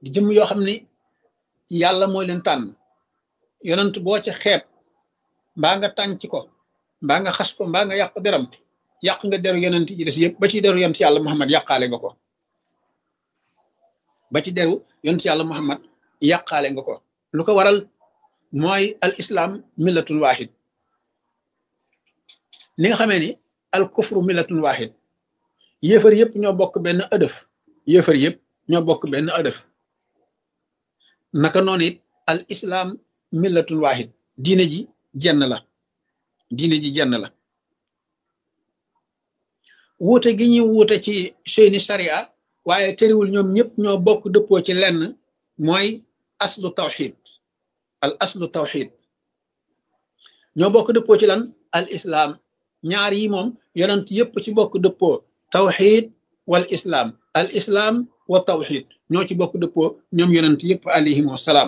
di jëm yoo xam ni yàlla mooy leen tànn yonent boo ca xeeb mbaa nga tànc ko mbaa nga xas ko mbaa nga yàq deram yàq nga deru yonent yi des yëpp ba ci deru yonent yàlla muhammad yàqaale nga ko ba ci deru yonent yàlla muhammad yàqaale nga ko lu ko waral mooy al islam millatun wahid ni nga xamee ni al kufru millatun wahid yéefar yëpp ñoo bokk benn ëdëf yéefar yëpp ñoo bokk benn ëdëf naka noonu it al islam millatun wahid diine ji jenn la diine ji jenn la wuute gi ñuy wuute ci seeni sharia waaye tëriwul ñoom ñëpp ñoo bokk dëppoo ci lenn mooy aslu tawxid al aslu tawxid ñoo bokk dëppoo ci lan al islam ñaar yi moom yonent yëpp ci bokk dëppoo tawxid wal islam al islam wa tawxid ñoo ci bokk dëppoo ñoom yonent yëpp alayhim wasalaam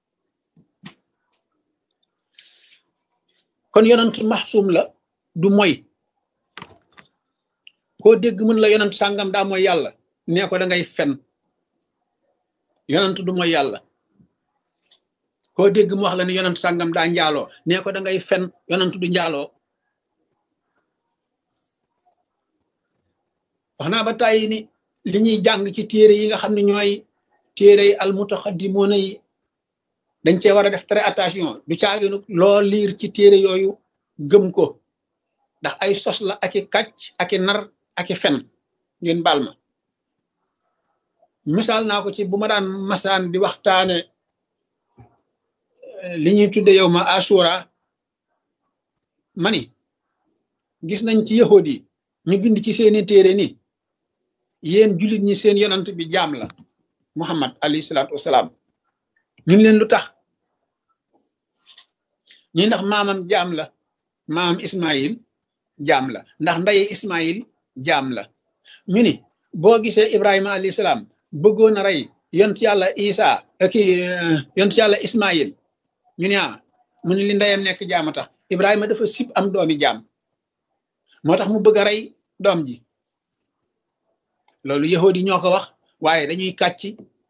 kon yonent maxsuum la du moy koo dégg mën la yonent sàngam daa mooy yàlla nee ko da ngay fen yonent du mooy yàlla koo dégg mu wax la ni yonent sàngam daa njaaloo nee ko da ngay fen yonent du njaaloo wax naa ba tàyyi ni li ñuy jàng ci téere yi nga xam ne ñooy téere yi almutaxaddimoona yi dañ cee war a def très attention du caaginu loo liir ci téere yooyu gëm ko ndax ay sos la aki kàcc aki nar aki fen ngeen baal ma misaal naa ko ci bu ma daan masaan di waxtaane li ñuy tudde yow ma asura mani gis nañ ci yahud yi ñu bind ci seeni téere ni yéen jullit ñi seen yonant bi jaam la muhammad alayhi salaatu wasalaam ñun leen lu tax ñi ndax maamam jaam la maamam ismail jaam la ndax ndaye ismail jaam la ñu ni boo gisee ibrahima alayhi salaam bëggoon a rey yont yàlla isa ki yont yàlla ismail ñu ne ah mu ne li ndeyam nekk jaama tax ibrahima dafa sib am doomi jaam moo tax mu bëgg a rey doom ji loolu yahud yi ñoo ko wax waaye dañuy kàcc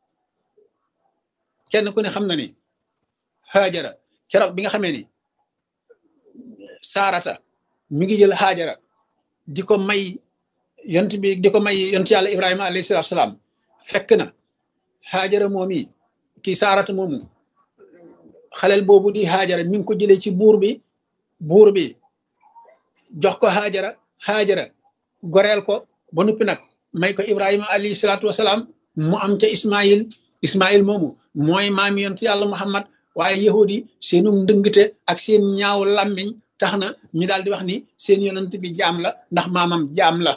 kenn ku ne xam na ni xaajara keroog bi nga xamee ni saarata mi ngi jël xaajara di ko may yont bi di ko may yont yàlla ibrahima alayhi salaatu salaam fekk na xaajara moom yi kii saarata moomu xaleel boobu di xaajara mi ngi ko jëlee ci buur bi buur bi jox ko xaajara xaajara goreel ko ba noppi nag may ko ibrahima alayhi salaatu wasalaam mu am ca ismail ismail moomu mooy maami yontu yàlla muhammad waaye yahudi seenu ndëngte ak seen ñaaw làmmiñ tax na ñu daal di wax ni seen yonent bi jaam la ndax maamam jaam la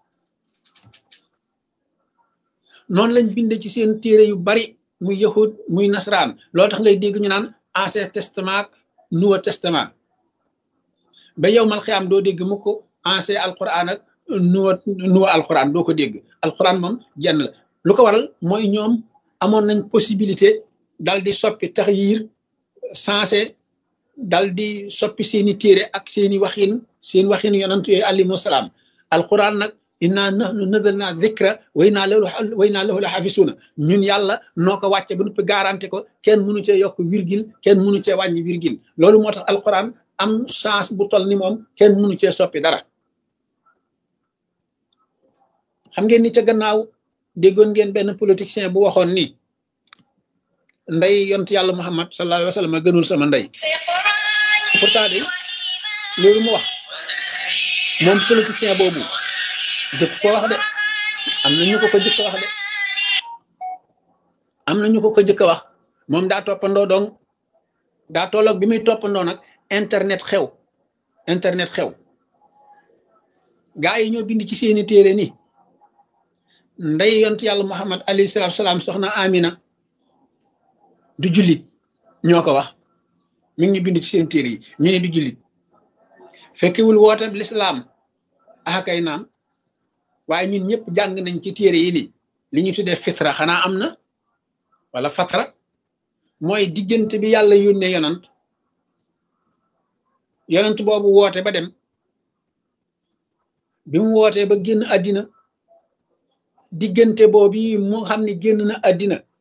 noonu lañ binde ci seen téere yu bari muy yahud muy nasaraan loolu tax ngay dégg ñu naan ancien testament nouveau testament ba yow mal xiyaam doo dégg mu ko ancien alquran ak nouveau nouveau alquran doo ko dégg alquran moom jenn la lu ko waral mooy ñoom amoon nañ possibilité dal di soppi tax yiir sensé dal di soppi seeni téere ak seeni waxin seen waxin yonant yooyu alayhimu salaam alquran nag inna nahnu nazalna dhikra wa inna lahu wa inna lahu la xafisuuna ñun yàlla noo ko wàcce ba noppi garanti ko kenn mënu cee yokk virgule kenn mënu cee wàññi virgule loolu moo tax alquran am chance bu tol ni moom kenn mënu cee soppi dara xam ngeen ni ca gannaaw déggoon ngeen benn politicien bu waxoon ni ndey yont yàlla muhammad sallallahu alayhi wa sallam gënul sama ndey pourtant de loolu mu wax moom politicien boobu jëkk ko wax de am na ñu ko ko jëkk wax de am na ñu ko ko jëkk wax moom daa toppandoo donc daa tolloog bi muy toppandoo nag internet xew internet xew gaa yi ñoo bind ci seeni téere ni ndey yont yàlla muhammad alayhi salaatu salaam soxna amina du jullit ñoo ko wax mi ngi ñu bind ci seen téere yi ñu ne du jullit fekkewul woote lislaam akay naam waaye ñun ñëpp jàng nañ ci téere yi ni li ñu tuddee fitra xanaa am na wala fatra mooy diggante bi yàlla yónnee yonant yonant boobu woote ba dem bi mu wootee ba génn àddina diggante boobu mu xam ne génn na àddina